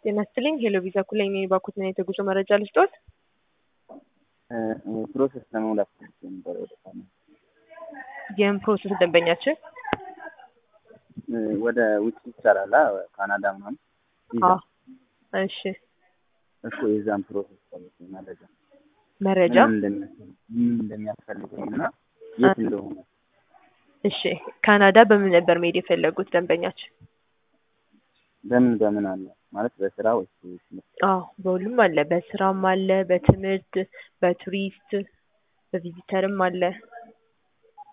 ጤና ይስጥልኝ ሄሎ ቪዛ ኩላይ እኔ ባኩትን የተጉዞ መረጃ ልስጦት። ፕሮሰስ ለመሙላት ፈልጌ ነበር ወደ ካናዳ ይህም ፕሮሰስ ደንበኛችን ወደ ውጭ ይቻላል አ ካናዳ ምናምን ቪዛ አዎ፣ እሺ እኮ የዛን ፕሮሰስ ፈልጌ መረጃ መረጃ ምን እንደሚያስፈልግ- ምን እንደሚያስፈልገኝ እና የት እንደሆነ እሺ ካናዳ በምን ነበር መሄድ የፈለጉት ደንበኛችን? በምን በምን አለ ማለት በስራ ወይስ ትምህርት? አዎ በሁሉም አለ። በስራም አለ፣ በትምህርት፣ በቱሪስት፣ በቪዚተርም አለ።